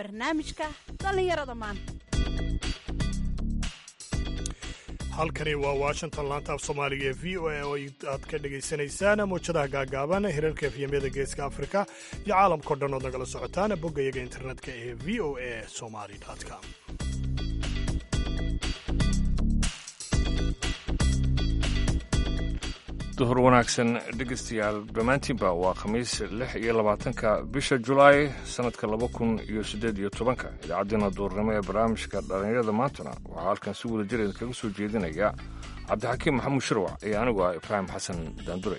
barnaamijka dhallinyarada maanta halkani waa washington laanta af soomaaliga ee v o a oo aad ka dhagaysanaysaan mawjadaha gaagaaban hirarka efyamyada geeska afrika iyo caalamkao dhan ood nagala socotaan boggayaga internetka ee v o a somali com duhur wanaagsan dhegeystayaal dhammaantiinba waa khamiis lix iyo labaatanka bisha julaay sannadka laba kun iyo siddeed iyo tobanka idaacaddeenna duurnimo ee barnaamijka dhallinyarada maantana waxaa halkan si wada jireed kaga soo jeedinaya cabdixakiim maxamuud shirwac iyo anigu ah ibraahim xasan daandure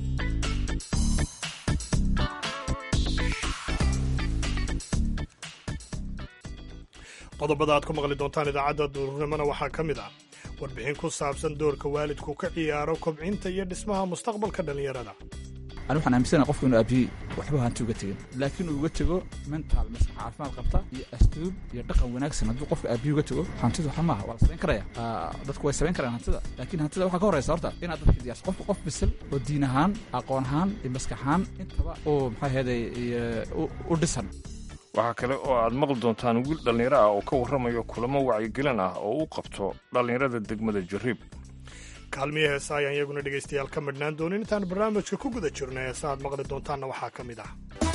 qodobada aad ku maqli doontaan idaacadda duurnimona waxaa ka mid ah warbixin ku saabsan doorka waalidku ka ciyaaro kobcinta iyo dhismaha mustaqbalka dhallinyarada ani waxaan aaminsana qofku inuu aabiyey waxba hanti uga tegin laakiin uu uga tego mental maskax caafimaad qabta iyo asluub iyo dhaqan wanaagsan hadduu qofka aabiyi uga tego hantidu waxa maaha waa la samayn karaya dadku way samayn karaan hantida laakiin hantida waxaa ka horraysa horta inaad dadka diyaarso qofka qof bisil oo diin ahaan aqoon ahaan iyo maskax ahaan intaba oo maxaa ahayday u dhisan waxaa kale oo aad maqli doontaan wiil dhallinyaro ah oo ka warramayo kulamo wacyigelin ah oo u qabto dhallinyarada degmada jariib kaalmiya heesa ayaan iyaguna dhegaystayaal ka midhnaan doonin intaan barnaamijka ku guda jirno heesa aad maqli doontaanna waxaa ka mid ah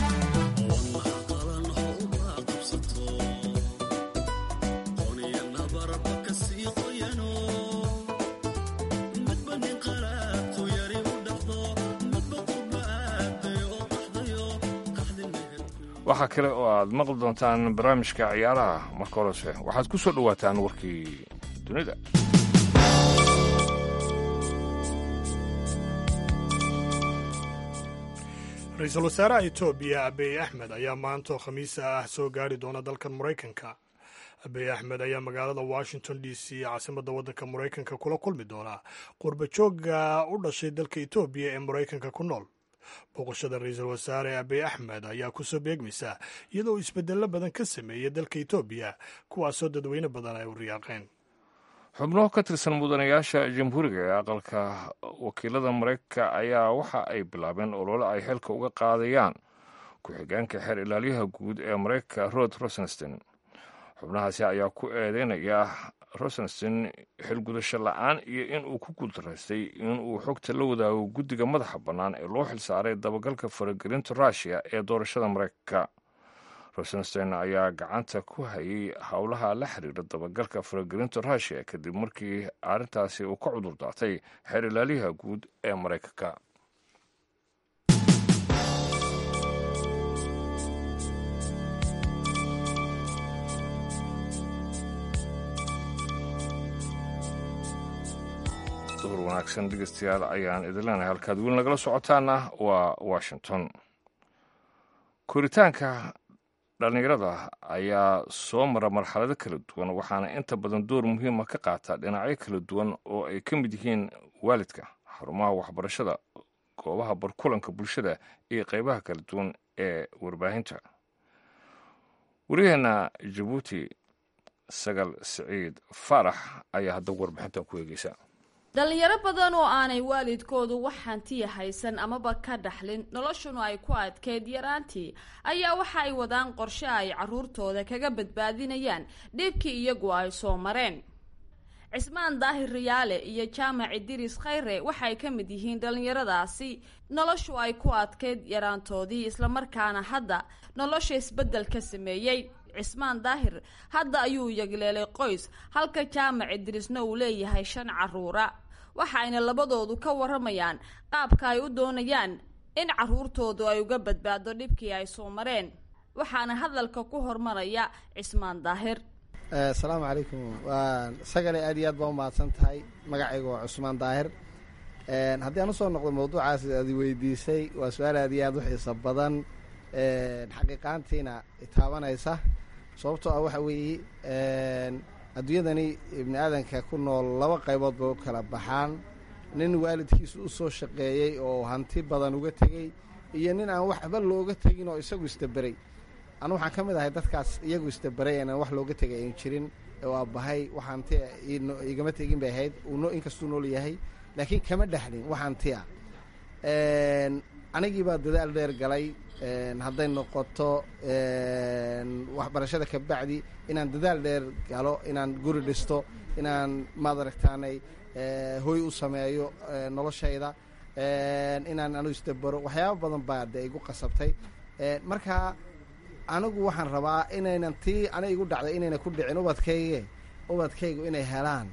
waxaa kale oo aad maqli doontaan barnaamijka ciyaaraha marka horese waxaad ku soo dhowaataan warkii dunida ra-iisul wasaaraha etoobiya abiy axmed ayaa maantoo khamiisa ah soo gaari doona dalkan maraykanka abiy axmed ayaa magaalada washington d c caasimadda waddanka maraykanka kula kulmi doona qurbajooga u dhashay dalka etoobiya ee maraykanka ku nool booqashada ra-iisul wasaare abiy axmed ayaa kusoo beegmaysa iyadoo isbedello badan ka sameeyay dalka etoobiya kuwaasoo dadweyne badan ay u riyaaqeen xubno ka tirsan mudanayaasha jamhuuriga ee aqalka wakiilada maraykanka ayaa waxa ay bilaabeen olole ay xilka uga qaadayaan ku-xigeenka xeer ilaalyaha guud ee maraykanka rod rosenstein xubnahaasi ayaa ku eedeynaya rosenstein xilgudasho la-aan iyo in uu ku guuldaraystay in uu xogta la wadaago guddiga madaxa bannaan ee loo xilsaaray dabagalka faragelinta ruushiya ee doorashada maraykanka rosenstein ayaa gacanta ku hayay howlaha la xiriira dabagalka faragelinta ruushiya kadib markii arrintaasi uu ka cudur daatay xeer ilaalyaha guud ee maraykanka duhur wanaagsan dhegeystayaal ayaan idin leenahay halkaad weli nagala socotaana waa washington koritaanka dhallinyarada ayaa soo mara marxalado kala duwan waxaana inta badan door muhiima ka qaata dhinacyo kala duwan oo ay ka mid yihiin waalidka xarumaha waxbarashada goobaha barkulanka bulshada iyo qaybaha kala duwan ee warbaahinta waryaheena jabuuti sagal siciid faarax ayaa hadda warbixintan ku eegeysa dhalinyaro badan oo aanay waalidkoodu wax hantiya haysan amaba ka dhaxlin noloshuna ay ku adkeyd yaraantii ayaa waxa ay wadaan qorshe ay caruurtooda kaga badbaadinayaan dhibkii iyagu ay soo mareen cismaan daahir riyaale iyo jaamac idiris khayre waxay ka mid yihiin dhallinyaradaasi noloshu ay ku adkeyd yaraantoodii islamarkaana hadda nolosha isbeddel ka sameeyey cismaan daahir hadda ayuu yagleelay qoys halka jaamac idirisna uu leeyahay shan caruura waxa ayna labadoodu ka waramayaan qaabka ay u doonayaan in caruurtoodu ay uga badbaado dhibkii ay soo mareen waxaana hadalka ku hormaraya cismaan daahir asalaamu calaykum waa sagale aad iyo aad baa umahadsan tahay magacayga waa cusmaan daahir haddii aan usoo noqdo mawduucaas aad weydiisay waa su-aal aad iyo aad u xiiso badan xaqiiqaantiina taabanaysa sababtoo ah waxa weeye adduunyadani ibni aadanka ku nool laba qaybood bay u kala baxaan nin waalidkiisu u soo shaqeeyey oo hanti badan uga tegey iyo nin aan waxba looga tegin oo isagu isdaberay anu waxaan ka mid ahay dadkaas iyagu isdaberay inaan wax looga tegay ayn jirin oo aabbahay wax hanti igama tegin bay ahayd inkastuu nool yahay laakiin kama dhexlin wax hanti ah anigii baa dadaal dheer galay hadday noqoto waxbarashada ka bacdi inaan dadaal dheer galo inaan guri dhisto inaan maad aragtaanay hoy u sameeyo noloshayda inaan anu isdabaro waxyaaba badan baa dee igu qasabtay marka anigu waxaan rabaa inaynan tii ana igu dhacday inayna ku dhicin ubadkayge ubadkaygu inay helaan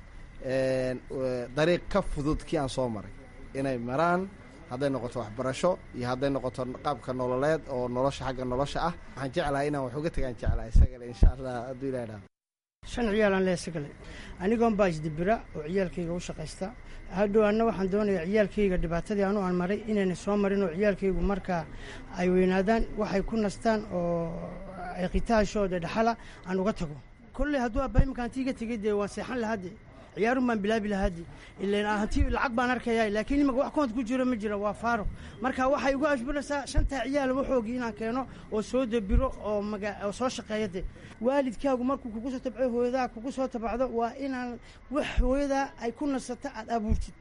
dariiq ka fudud kii aan soo maray inay maraan hadday noqoto waxbarasho iyo hadday noqoto qaabka nololeed oo nolosha xagga nolosha ah waxaan jeclahay inaan wax uga tagaan jeclahay isagale insha allah hadduu ilaha dhaha shan ciyaalaan le isagale anigoon baa isdibira oo ciyaalkayga u shaqaysta hadhow anna waxaan doonayaa ciyaalkayga dhibaatadii anu aan maray inayna soo marin oo ciyaalkaygu markaa ay weynaadaan waxay ku nastaan oo ay khitaashooda dhaxala aan uga tago kolley hadduu abba iminka hanti iga tegay dee waan seexan lahade ciyaarun baan bilaabi lahaadi ilan hanti lacag baan arkaya laakiin imika wax koont ku jiro ma jira waa faaro marka waxay ugu ashburaysaa shantaa ciyaal waxoogii inaan keeno oo soo dabiro oo maga oo soo shaqeeya de waalidkaagu markuu kugu soo tabco hooyadaa kugu soo tabacdo waa inaan wax hooyadaa ay ku nasato aad abuurtid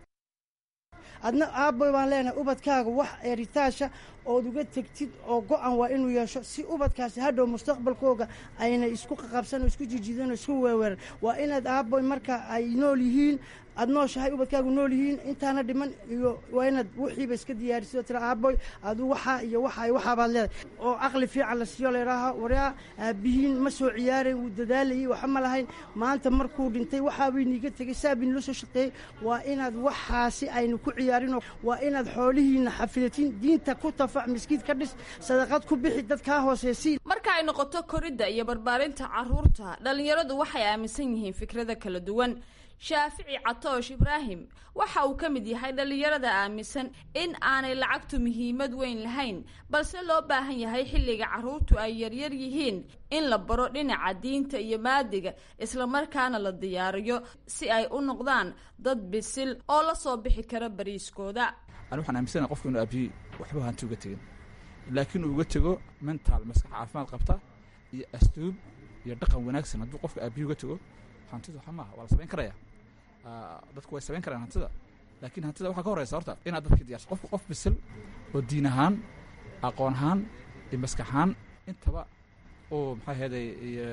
adna aabboy baan leenahay ubadkaaga wax eritaasha ood uga tegtid oo go-an waa inuu yeesho si ubadkaasi hadhow mustaqbalkooga ayna isku qaqabsan oo isku jijidan oo isku weeweeran waa inaad aabboy marka ay nool yihiin aad nooshahay ubadkaagu nool yihiin intaana dhiman iyo waa inaad wixiiba iska diyaarisid oo tira aabboy adu waxaa iyo waxa waxaabaad leedahay oo caqli fiican la siiyo layidhaaha waryaa aabihiin ma soo ciyaarayn wuu dadaalayay waxa ma lahayn maanta markuu dhintay waxaabay niiga tegay saabay nila soo shaqeeyey waa inaad waxaasi aynu ku ciyaarinoo waa inaad xoolihiina xafidatin diinta ku tafac miskiid ka dhis sadaqad ku bixi dad kaa hooseysii marka ay noqoto koridda iyo barbaarinta carruurta dhallinyaradu waxay aaminsan yihiin fikrada kala duwan shaafici catoosh ibraahim waxa uu ka mid yahay dhallinyarada aaminsan in aanay lacagtu muhiimad weyn lahayn balse loo baahan yahay xilliga carruurtu ay yaryar yihiin in la baro dhinaca diinta iyo maadiga islamarkaana la diyaariyo si ay u noqdaan dad bisil oo la soo bixi kara bariiskooda ani waxaan aaminsana qofku inuu aabiyey waxba hanti uga tegin laakiin uu uga tego mental maskax caafimaad qabta iyo asluub iyo dhaqan wanaagsan hadduu qofka aabiyi uga tego hantidu waxa maaha waa la samayn karaya dadku way samayn karayaan hantida laakiin hantida waxaa ka horeysa horta inaad dadka diyarso qofku qof bisil oo diin ahaan aqoon ahaan iyo maskax ahaan intaba uu maxaa heeday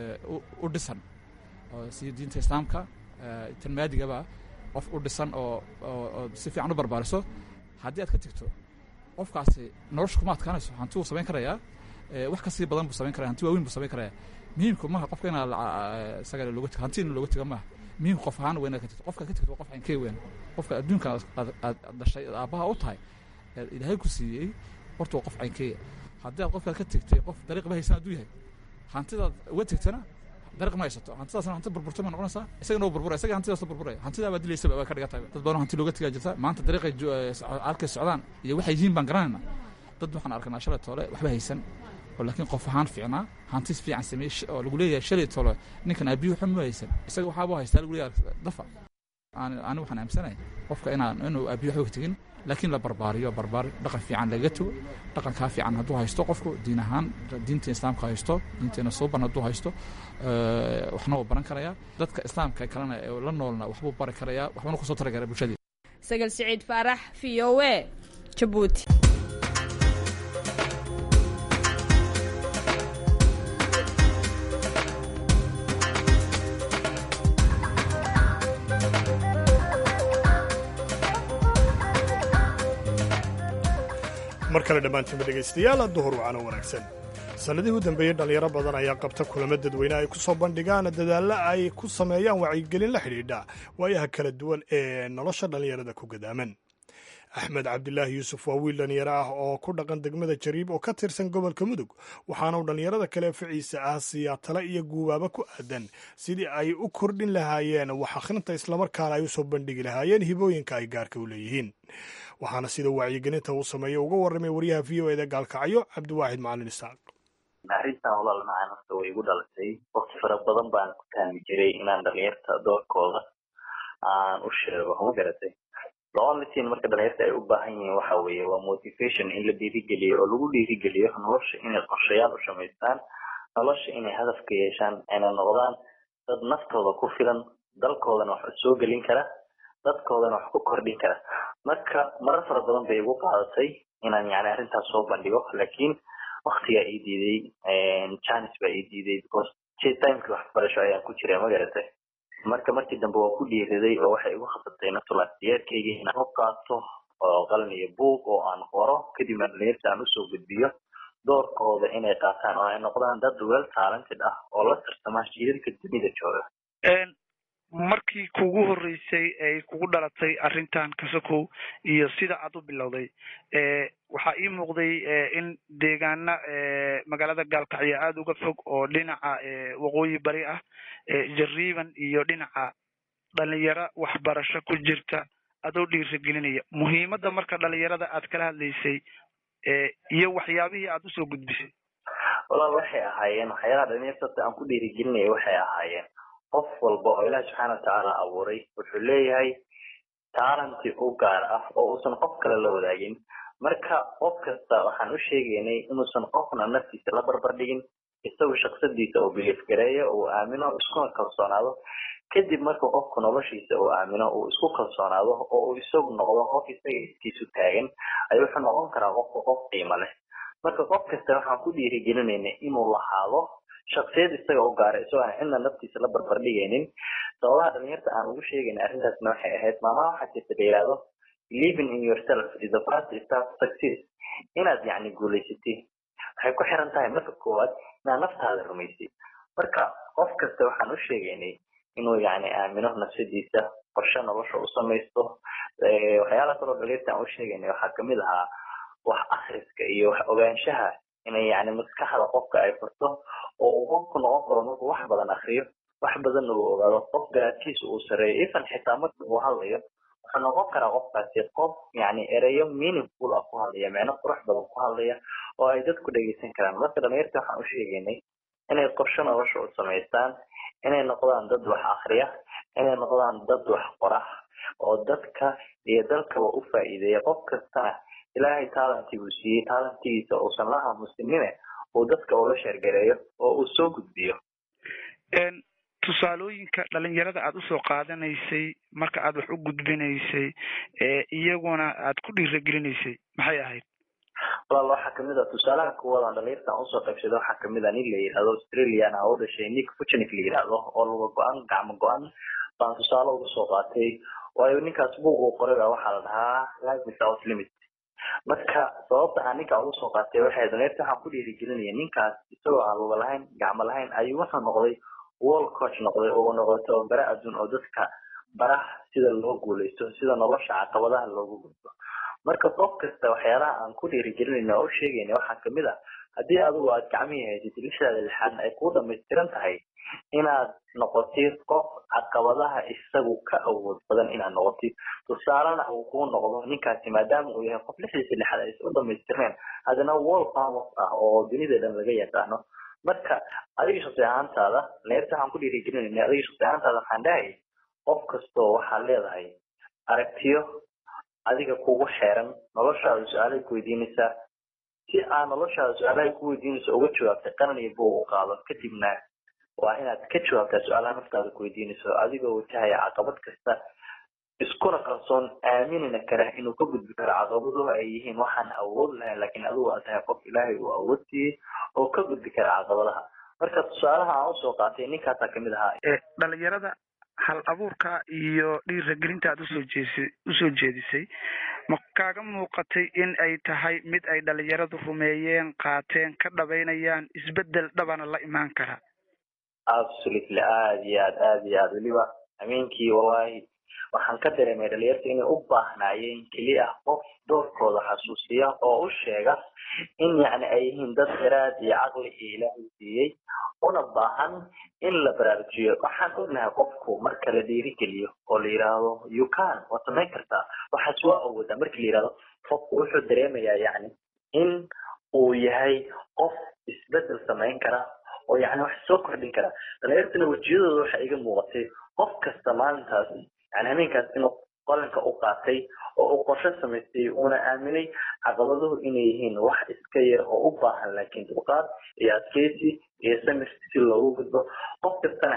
u dhisan oo sida diinta islaamka tan maadigaba qof u dhisan oo oo si fiican u barbaariso haddii aad ka tegto qofkaasi nolosha kuma adkaanayso hanti wuu samayn karayaa wax kasii badan buu samayn karaya hanti waaweyn buu samayn karaya muhiimku maaha qofka inaad isaga looga tego hanti in looga tego maaha muhiimka qof ahaan waa inaad ka tegto qofkaad ka tegto waa qof cankee weyn qofka adduunka aad dhashay aad aabbaha u tahay ilaahay ku siiyey horta waa qof cankeeya haddii aad qofkaad ka tegtay qof dariiq ba haysan hadduu yahay hantidaad uga tegtana dariiq ma haysato hantidaasna hanti burburta ma noqonaysaa isagana waa burbura isaga hantidaas la burburaya hantidaa baa dilaysaba waa ka dhigan tahay dad badan hanti looga tegaa jirta maanta dariiqay halkay socdaan iyo waxay yihiin baan garanayna dad waxaan arkanaa shalay toole waxba haysan oo laakiin qof ahaan fiicnaa hantis fiican sameeyey oo lagu leeyahay shalay tolo ninkan aabiyu waxba ma haysan isaga waxaaba haystaa lagu leeyahay dafa ani waxaan aaminsanahay qofka inaan inuu aabiyu waxba ka tegin laakiin la barbaariyo barbaari dhaqan fiican lagaga tego dhaqankaa fiican hadduu haysto qofku diin ahaan diinta islaamka haysto diinteena suuban hadduu haysto waxna wuu baran karayaa dadka islaamka kalena ee la noolna waxbuu bari karayaa waxbana kusoo tari karaa bulshadii sagal siciid faarax v o e jabuuti mar kale dhammaantiinba dhegaystayaal duhur wacano wanaagsan sannadihii u dambeeyey dhallinyaro badan ayaa qabta kulamo dadweyne ay ku soo bandhigaan dadaallo ay ku sameeyaan wacyigelin la xidhiidha waayaha kala duwan ee nolosha dhallinyarada ku gadaaman axmed cabdilaahi yuusuf waa wiil dhallinyaro ah oo ku dhaqan degmada jariib oo ka tirsan gobolka mudug waxaana uu dhallinyarada kale ficiisa ah siiyaa tale iyo guubaaba ku aadan sidii ay u kordhin lahaayeen wax akhrinta islamarkaana ay u soo bandhigi lahaayeen hibooyinka ay gaarka u leeyihiin waxaana sida wacyigelinta uu sameeyo uga warramay waryaha v o eda gaalkacyo cabdiwaaxid macalin isaaq arrintan walaal macaan horta way igu dhalatay waqti fara badan baan ku taami jiray inaan dhalinyarta doorkooda aan u sheego ma garatay loolitin marka dhalinyarta ay u baahan yihiin waxa weeye waa motivation in la dhiirigeliyo oo lagu dhiirigeliyo nolosha inay qorshayaal u samaystaan nolosha inay hadaf ka yeeshaan ayna noqdaan dad naftooda ku filan dalkoodana wax soo gelin kara dadkoodana wax ku kordhin kara marka marar fara badan bay igu qaadatay inaan yani arrintaas soo bandhigo laakiin waktigaa ii diiday janis baa ii diiday because timekii waxbarasho ayaan ku jiray magaratay marka markii dambe waa ku dhiiriday oo waxay igu khasabtay natulaasiyeedkayga inaan u qaato oo qalin iyo buug oo aan qoro kadibna dhalinyarta aan usoo gudbiyo doorkooda inay qaataan oo ay noqdaan dad well talented ah oo la tartama jiilka dunida jooga markii kugu horeysay ay kugu dhalatay arrintan kasakow iyo sida aad u bilowday waxaa ii muuqday in deegaana magaalada gaalkacyo aada uga fog oo dhinaca waqooyi bari ah jariiban iyo dhinaca dhalinyaro waxbarasho ku jirta adoo dhiirigelinaya muhiimadda marka dhalinyarada aad kala hadlaysay iyo waxyaabihii aad usoo gudbisay walaal waxay ahaayeen waxyaalaha dhalinyarta aan ku dhiirigelinaya waxay ahaayeen qof walba oo ilaah subxaana watacaala abuuray wuxuu leeyahay taalanti u gaar ah oo uusan qof kale la wadaagin marka qof kasta waxaan u sheegaynay inuusan qofna naftiisa la barbar dhigin isagu shaksadiisa uu biliif gareeyo uu aamino iskuna kalsoonaado kadib marka qofku noloshiisa uu aamino uu isku kalsoonaado oo uu isagu noqdo qof isaga iskiisu taagan ayuu wuxuu noqon karaa qofka qof qiimo leh marka qof kasta waxaan ku dhiirigelinayna inuu lahaado shaksiyad isaga u gaara isagoo aan cidna naftiisa la barbar dhigaynin sababaha dhalinyarta aan ugu sheegayna arrintaasna waxay ahayd maamaha waxaa jirta la yidhaahdo living in yourself is the first step to success inaad yacni guulaysatid waxay ku xiran tahay marka koowaad inaad naftaada rumaysay marka qof kasta waxaan u sheegaynay inuu yacni aamino nafsadiisa qorshe nolosha u samaysto waxyaalaha kaloo dhalinyarta aan u sheegaynay waxaa kamid ahaa wax akhriska iyo wax ogaanshaha inay yani maskaxda qofka ay furto oo uu qofku noqon karo markuu wax badan akriyo wax badanna uu ogaado qof garaadkiisa uu sareeyo ifan xitaa marka uu hadlayo wuxuu noqon karaa qofkaasi qof yani ereyo meaningful ah ku hadlaya micno qurux badan ku hadlaya oo ay dadku dhegeysan karaan marka dhalinyarta waxaan u sheegaynay inay qorshe nolosha u samaystaan inay noqdaan dad wax akriya inay noqdaan dad wax qora oo dadka iyo dalkaba u faa'iideeya qof kastana ilaahay taalantii uu siiyey taalantigiisa uusan la aamusinine uu dadka ula sheergareeyo oo uu soo gudbiyo tusaalooyinka dhalinyarada aad usoo qaadanaysay marka aad wax u gudbinaysay iyaguna aad ku dhiiragelinaysay maxay ahayd walaal waxaa kamid a tusaalaha kuwadan dhalinyartan usoo qaybsada waxaa kamid a nin la yidhahdo australian ah oo dhashay nick fuchnik la yidhahdo oo luga go-an gacmo go-an baan tusaale uga soo qaatay waayo ninkaas buug uu qoray baa waxaa la dhahaa life without limit marka sababta aan ninkaa ugu soo qaatay waxay dhalinyarta waxaan ku dhiirigelinaya ninkaas isagoo aan luga lahayn gacmo lahayn ayuu wuxuu noqday world coach noqday oo noqday tababare adduun oo dadka baraha sida loo guuleysto sida nolosha caqabadaha loogu gudbo marka qof kasta waxyaalaha aan ku dhiirigelinayna oo u sheegayna waxaa kamid ah haddii adigu aad gacmihii haysatid lixdaada lixaadna ay kuu dhamaystiran tahay inaad noqotid qof caqabadaha isagu ka awood badan inaad noqotid tusaalena uu kuu noqdo ninkaasi maadaama uu yahay qof lixdiisa lixaad aysan u dhamaystirneen haddana world famous ah oo dunida dhan laga yaqaano marka adiga shaqsi ahaantaada leerta waxaan ku dhiirigelinayna adiga shaqsi ahaantaada waxaan dhahay qof kastoo waxaad leedahay aragtiyo adiga kugu xeeran noloshaada su-aalay ku weydiinaysaa si aad noloshaada su-aalahay ku weydiinaysa uga jawaabtay qaran iyo buug u qaado kadibna waa inaad ka jawaabtaa su-aalaha naftaada ku weydiinayso adigoo wajahaya caqabad kasta iskuna kalsoon aaminina kara inuu ka gudbi karo caqabaduhu ay yihiin waxaan awood lahayn laakiin adigu aad tahay qof ilaahay uu awood siiyey oo ka gudbi kara caqabadaha marka tusaalaha aan usoo qaatay ninkaasaa kamid ahaa dhalinyarada hal abuurka iyo dhiiragelinta aad usoo jeesi usoo jeedisay ma kaaga muuqatay in ay tahay mid ay dhalinyaradu rumeeyeen qaateen ka dhabaynayaan isbedel dhabana la imaan kara absolutely aad iyo aad aad iyo aad weliba habeenkii wallahi waxaan ka dareemay dhalinyarta inay u baahnaayeen keliya qof doorkooda xasuusiya oo u sheega in yacni ay yihiin dad garaad iyo caqli iyo ilaahay siiyey una baahan in la baraarujiyo waxaan ognahay qofku marka la dhiirigeliyo oo la yidhaahdo you can waad samayn kartaa waxaas waa awoodaa marka la yidhahdo qofku wuxuu dareemayaa yacni in uu yahay qof isbedel samayn kara oo yacni wax soo kordhin kara dhalinyartana wejiyadooda waxa iga muuqatay qof kasta maalintaas yani habeenkaas inuu qalinka u qaatay oo uu qorshe samaystay uuna aaminay caqabaduhu inay yihiin wax iska yar oo u baahan laakiin dulqaad iyo adkeysi iyo samir si loogu gudbo qof kastana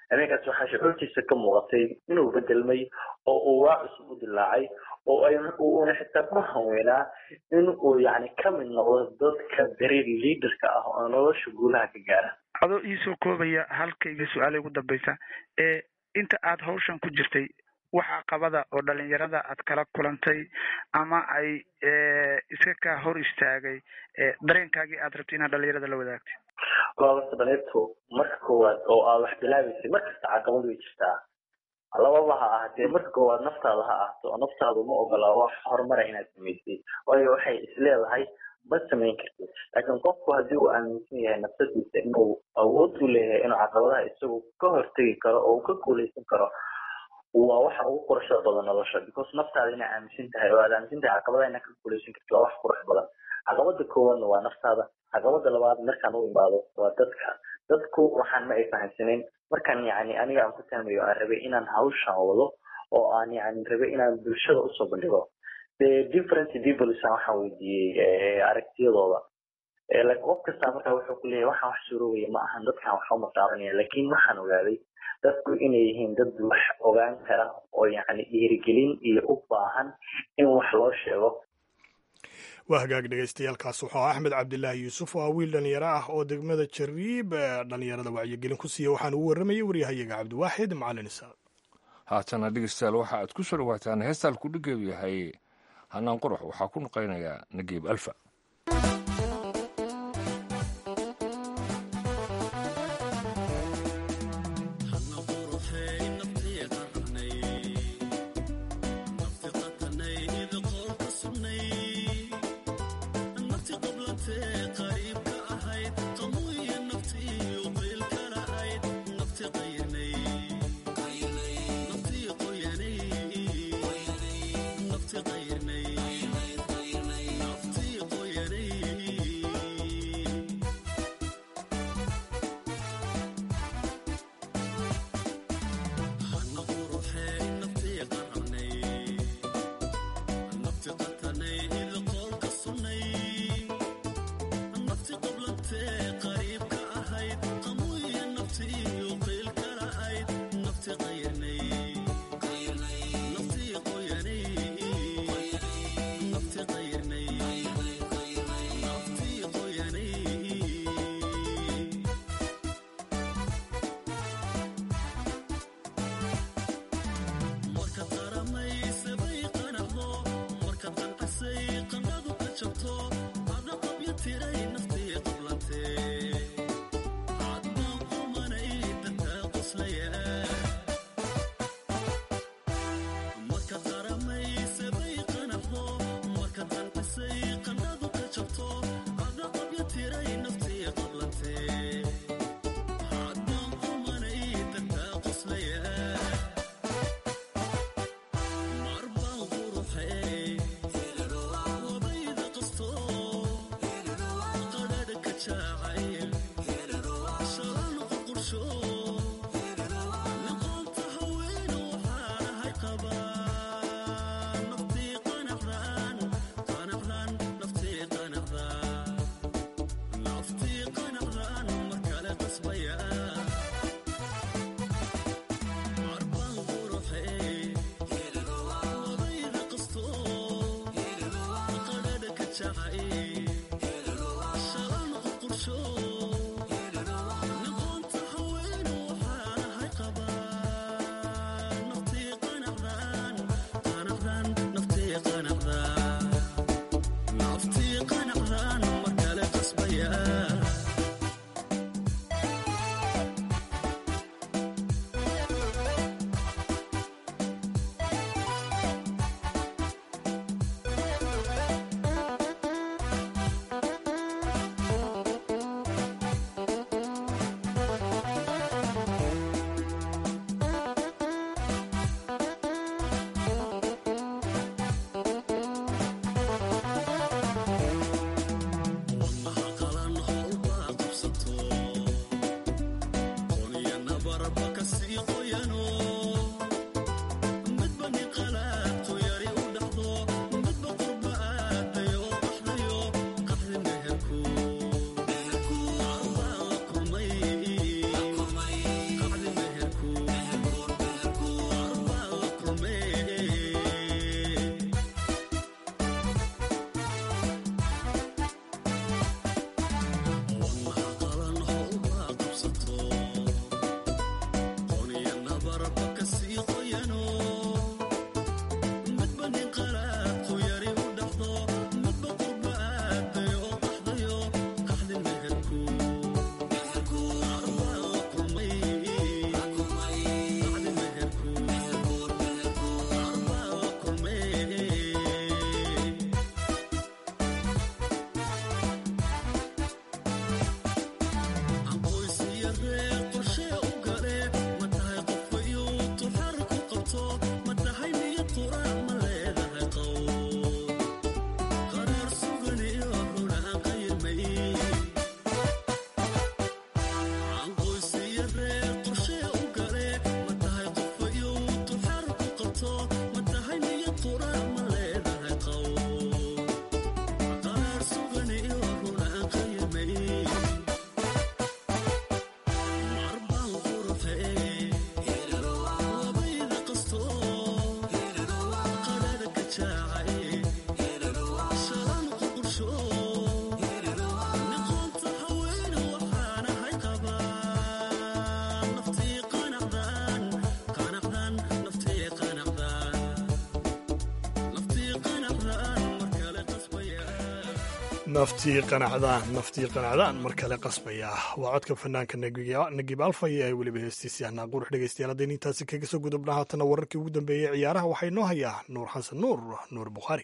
habeenkaas waxaa shucuurtiisa ka muuqatay inuu bedelmay oo uu waa cusub u dilaacay oo ay uuna xitaa ku hanweynaa in uu yani ka mid noqdo dadka beri leaderka ah oo nolosha guulaha ka gaara adoo iisoo koobaya halkayga su-aala ugu dambeysa ee inta aad hawshan ku jirtay wax caqabada oo dhalinyarada aad kala kulantay ama ay iska kaa hor istaagay dareenkaagii aad rabtay inaad dhalinyarada la wadaagtay goobasta dhalinyartu marka koowaad oo aad wax bilaabeysay markasta caqabad way jirtaa lababa ha ahatee marka koowaad naftaada ha ahto oo naftaadu ma ogola wax horumara inaad samaysay waayo waxay isleedahay ma samayn kartid laakiin qofku haddii uu aaminsan yahay nafsadiisa inuu awood u leeyahay inuu caqabadaha isagu ka hortegi karo oo uu ka guuleysan karo waa waxa ugu quruxda badan nolosha because naftaada inaa aaminsan tahay oo aad aaminsan tahay caqabadaha inaa ka guuleysan kartid waa wax qurux badan caqabada koowaadna waa naftaada caqabada labaad markaan u imaado waa dadka dadku waxaan ma ay fahamsanayn markaan yani aniga aan ku tahmayo aan rabay inaan hawshan wado oo aan yani rabay inaan bulshada usoo bandhigo the different peoples waxaan weydiiyey aragtiyadooda like qof kasta markaa wuxuu ku leeyahay waxaan wax suurowaya ma ahan dadkan wax uma taabanaya laakiin waxaan ogaaday dadku inay yihiin dad wax ogaan kara oo yani dhiirigelin iyo u baahan in wax loo sheego waa hagaag dhegaystayaaalkaas wuxuu ah axmed cabdilaahi yuusuf oo ah wiil dhalinyaro ah oo degmada jariib dhalinyarada wacyigelin ku siiya waxaan ugu warramayay waryahayaga cabdiwaaxid macalin isaaq haatana dhegeystayaal waxa aad ku soo dhawaataan heestaan kudhigeedu yahay hanaan qurux waxaa ku nuqaynayaa nagiib alfa naftii qanacdaan naftii qanacdaan mar kale qasbaya waa codka fanaanka nagib alfaya ee weliba heestiisii ahnaa qurux dhegaystayaal haddaynu intaasi kaga soo gudubna haatana wararkii ugu dambeeyey ciyaaraha waxaa inoo hayaa nuur xasan nuur nuur bukhaari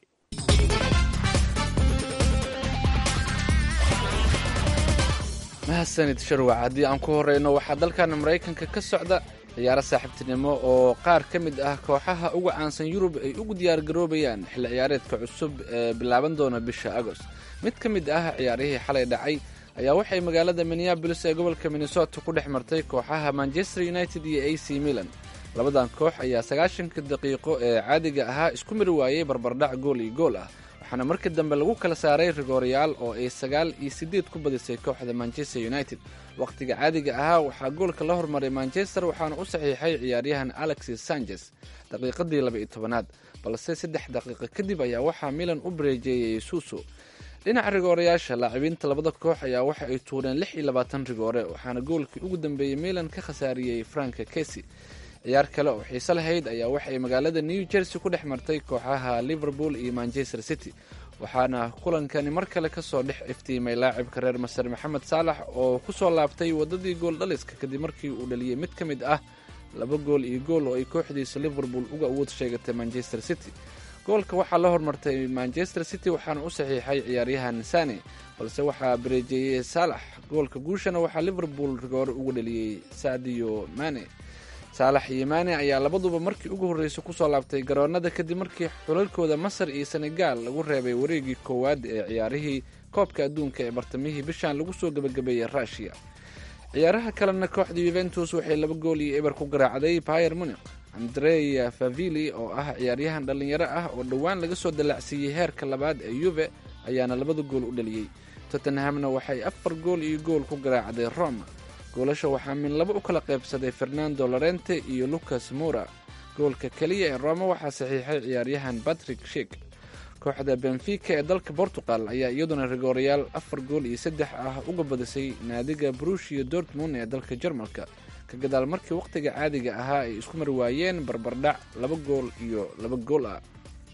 mahadsanid sharwac haddii aan ku horeyno waxaa dalkan maraykanka ka socda ciyaaro saaxiibtinimo oo qaar ka mid ah kooxaha uga caansan yurub ay ugu diyaargaroobayaan xilli ciyaareedka cusub ee bilaaban doona bisha agost mid ka mid ah ciyaarihii xalay dhacay ayaa waxay magaalada minneabolis ee gobolka minnesota ku dhex martay kooxaha manchester united iyo a c milan labadan koox ayaa sagaashanka daqiiqo ee caadiga ahaa isku mari waayey barbardhac gool iyo gool ah waxaana markii dambe lagu kala saaray rigooryaal oo ay sagaal iyo siddeed ku badisay kooxda manchester united wakhtiga caadiga ahaa waxaa goolka la hormaray manchester waxaana u saxiixay ciyaaryahan alexis sanchez daqiiqadii laba-iyo tobanaad balse saddex daqiiqo kadib ayaa waxaa milan u bareejeeyey suuso dhinaca rigoorayaasha laacibiinta labada koox ayaa waxa ay tuureen lix iyo labaatan rigoore waxaana goolkii ugu dambeeyey milan ka khasaariyey franka kesi ciyaar kale oo xiise lahayd ayaa waxay magaalada new jersey ku dhex martay kooxaha liverpool iyo manchester city waxaana kulankani mar kale kasoo dhex iftiimay laacibka reer masar maxamed saalax oo kusoo laabtay wadadii gool dhaliska kadib markii uu dhaliyey mid ka mid ah laba gool iyo gool oo ay kooxdiisa liverpool uga awood sheegatay manchester city goolka waxaa la hormartay manchester city waxaana u saxiixay ciyaaryahan sane balse waxaa bareejeeyey saalax goolka guushana waxaa liverpool rigoore uga dhaliyey sadio mane saalax iyo maane ayaa labaduba markii ugu horreysay kusoo laabtay garoonada kadib markii xulalkooda masar iyo senegaal lagu reebay wareegii koowaad ee ciyaarihii koobka adduunka ee bartamihii bishan lagu soo gebagabeeyey rushia ciyaaraha kalena kooxda yuventus waxay laba gool iyo eber ku garaacday bayer muniq andrea favili oo ah ciyaaryahan dhallinyaro ah oo dhowaan laga soo dallacsiiyey heerka labaad ee yuve ayaana labada gool u dhaliyey tottenhamna waxay afar gool iyo gool ku garaacday roma goolasha waxaa min laba u kala qaybsaday fernando lorente iyo lucas mura goolka keliya ee roma waxaa saxiixay ciyaaryahan patrick shik kooxda benfica ee dalka portugal ayaa iyaduna rigoorayaal afar gool iyo saddex ah uga badisay naadiga brushia dortmund ee dalka jarmalka ka gadaal markii wakhtiga caadiga ahaa ay isku mari waayeen barbardhac laba gool iyo laba gool ah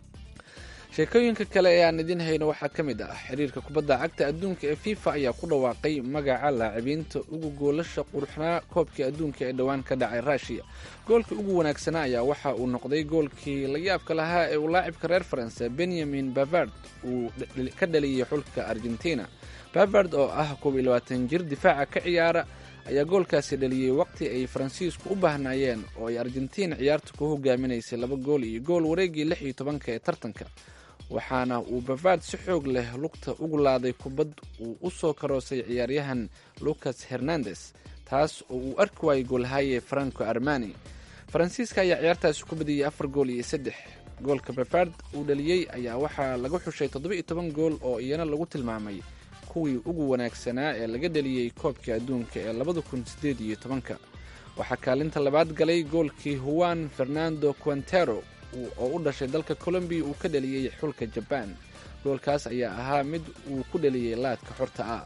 sheekooyinka kale ee aan idiin hayno waxaa ka mid ah xiriirka kubadda cagta adduunka ee fifa ayaa ku dhawaaqay magaca laacibiinta ugu goolasha quruxnaa koobkii adduunka ee dhowaan ka dhacay rushiya goolkii ugu wanaagsanaa ayaa waxa uu noqday goolkii la yaabka lahaa ee uu laacibka reer faranse benyamin bavard uu ka dhaliyey xulka argentina bavard oo ah koob iyo labaatan jir difaaca ka ciyaara ayaa goolkaasi dhaliyey waqti ay faransiisku u baahnaayeen oo ay argentiin ciyaarta ku hogaaminaysay laba gool iyo gool wareegii lix iyo tobanka ee tartanka waxaana uu bavard si xoog leh lugta ugu laaday kubad uu u soo karoosay ciyaaryahan lucas hernandes taas oo uu arki waayey goolhaye franco armani faransiiska ayaa ciyaartaasi ku badiyey afar gool iyo saddex goolka bavard uu dhaliyey ayaa waxaa laga xushay toddoba-iyo toban gool oo iyana lagu tilmaamay kuwii ugu wanaagsanaa ee laga dhaliyey koobka adduunka ee labada kun siddeed iyo tobanka waxaa kaalinta labaad galay goolkii huwan fernando quantero oo u dhashay dalka colombiya uu ka dhaliyey xulka jabaan goolkaas ayaa ahaa mid uu ku dhaliyey laadka xorta ah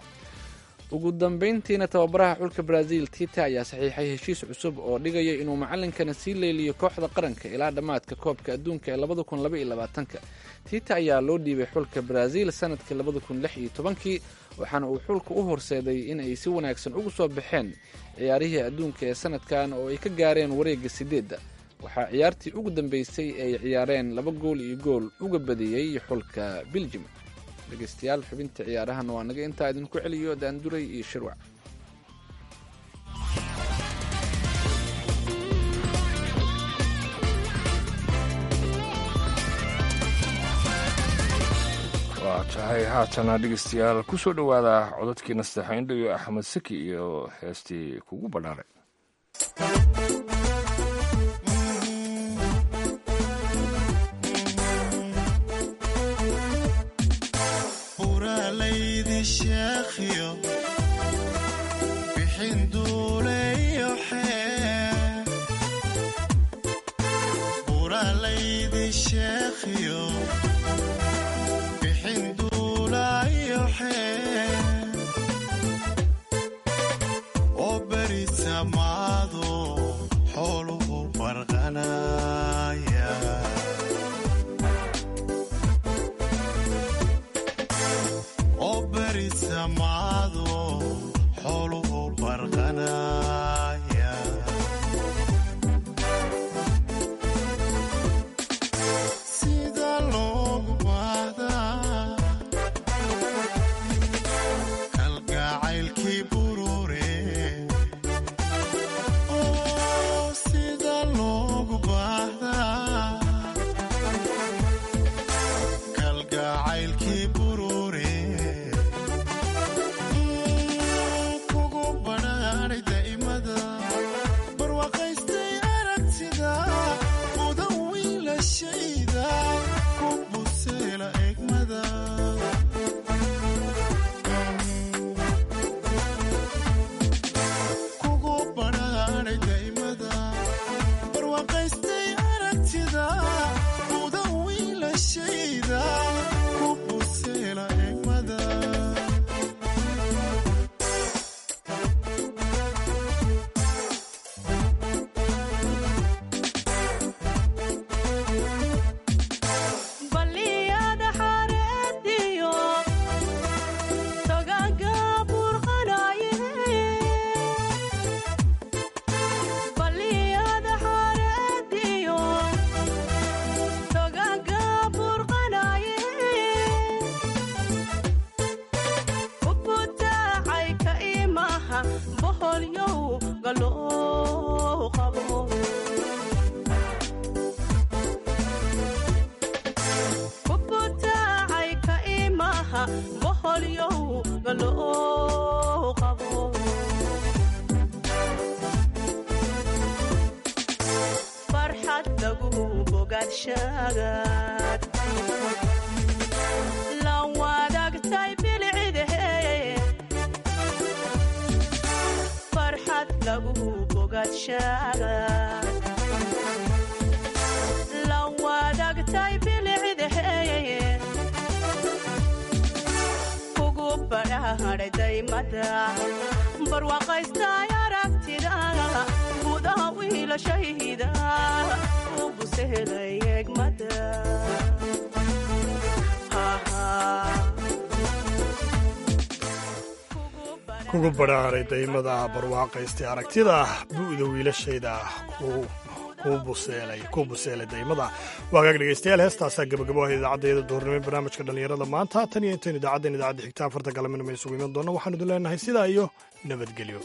ugu dambayntiina tababaraha xulka brazil tita ayaa saxiixay heshiis cusub oo dhigaya inuu macalinkana sii leeliyo kooxda qaranka ilaa dhammaadka koobka adduunka ee labada kun laba iyo labaatanka tita ayaa loo dhiibay xulka brazil sanadkii labada kun lix iyo tobankii waxaana uu xulka u horseeday in ay si wanaagsan ugu soo baxeen ciyaarihii adduunka ee sanadkan oo ay ka gaareen wareegga sideedda waxaa ciyaartii ugu dambeysay ay ciyaareen laba gool iyo gool uga badiyey xulka biljim dhegeystayaal xubinta ciyaarahan waa naga intaa idinku celiyo daanduray iyo shirwac waa tahay haatana dhegeystayaal ku soo dhowaada codadkii nasteexayndho iyo axmed saki iyo heestii kugu badhaaray oo wiilashayda ku buseela egmada kugu badhaadhay daymada barwaaqaystay aragtida buda wiilashayda ku buseela egmada baliyada xareediyo togaga burqanaye baliyada xareediyo togaga burqanaye ubutaacay ka imaha boholyow galoo qabo kubutaacay ka imaha boholyow galoo qabo farxad lagu bogaadshagaad la wadaagtay bilcidahe farxad lagu bogaadshagaad la wadaagtay bilcidahe kugu badhaadhay daymada barwaaqaystay aragtida gudaha wiilashayda u busehelay egmada kugu badhaaray daymada barwaaqaystay aragtida bu'da wiilashayda kuu buseelay daymada waagaag dhegeystayaal heestaasaa gabagabo ah idaacaddeeda duhurnimo barnaamijka dhallinyarada maanta tan iyo intayn idaacaddan idaacadda xigta afarta galabinama isugu iman doona waxaanu idin leenahay sidaa iyo nabadgelyo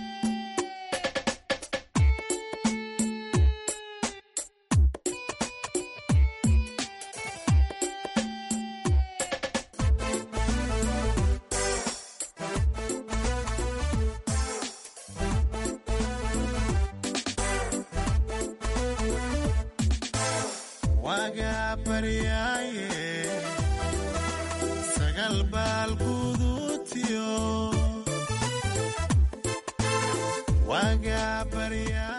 waga baryaaye sagal baal gudutiyo waga baryaa